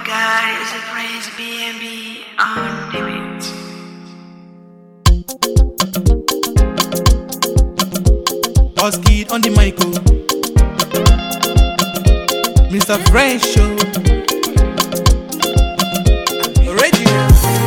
God, it's a praise BNB on the beat. Boss kid on the mic, oh. Mr. Fresh Show. Original.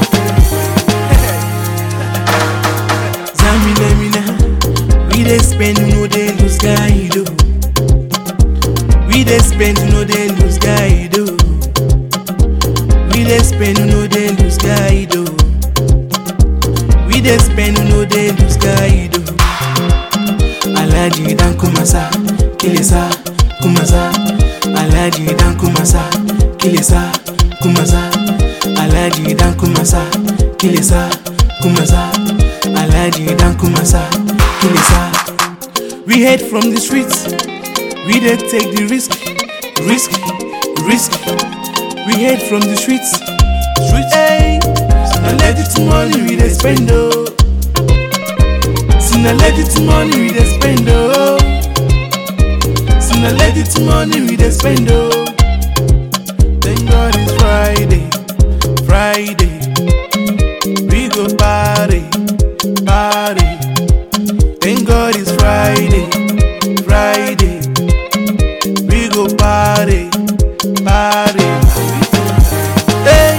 Zamina, mina. We dey spend, no dey lose guide, oh. We dey spend, no dey lose guide, oh. We dey spend, no dey lose guide, oh. We dey spend, no dey lose guide, oh. Alhaji dan kumasa, kilisa, kumasa. Alhaji dan kumasa, kilisa, kumasa. Alhaji dan kumasa, kilisa, kumasa. Alhaji dan kumasa, kilisa. We head from the streets, we dey take the risk, risk, risk. We head from the streets, streets. Hey, na legit money we dey spend oh. See na legit money we dey spend oh. See na legit money we dey spend oh. Thank God it's Friday, Friday. We go party, party. Thank God it's Friday, Friday. We go party, party. Hey.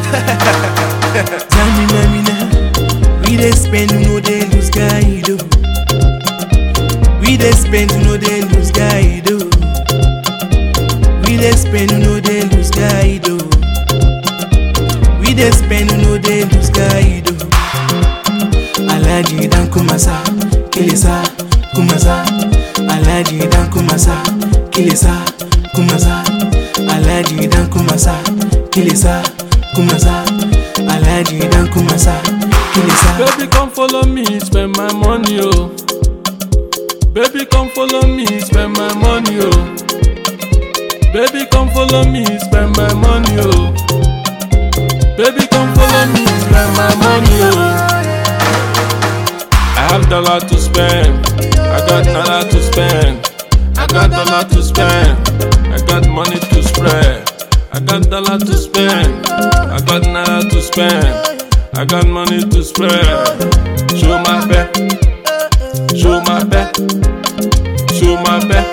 Zamina, mina. We dey spend, no dey lose guide, oh. We dey spend, no dey lose guide, oh. We dey spend, no dey lose guide, oh. We dey spend, no dey lose guide, oh. Alhaji dan kumasa, kilisa, kumasa. Alhaji dan kumasa, kilisa, kumasa. Alhaji dan kumasa, kilisa, kumasa. Alhaji dan kumasa, kilisa. Baby, come follow me, spend my money, oh. Baby, come follow me, spend my money, oh. Baby, come follow me, spend my money, oh. Baby, come follow me, spend my money, oh. I have dollar to spend, I got dollar to spend. I got dollar to spend, I got money to spread. I got dollar to spend, I got dollar to spend. I got money to spread. Show my back, show my back, show my back.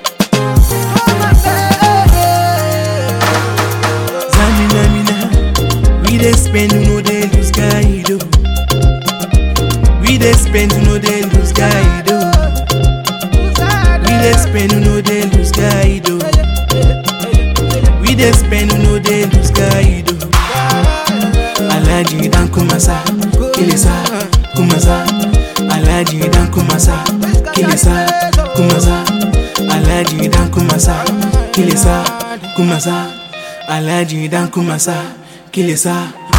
Zamina, mina. We dey spend, no dey lose guide, oh. We dey spend, no dey lose guide, oh. We dey spend, no dey lose guide, oh. We dey spend, no dey lose guide, oh. Alhaji dan kumasa, kilisa, kumasa. Alhaji dan kumasa, kilisa, kumasa. Alhaji dan kumasa, kilisa, kumasa. Alhaji dan kumasa, kilisa,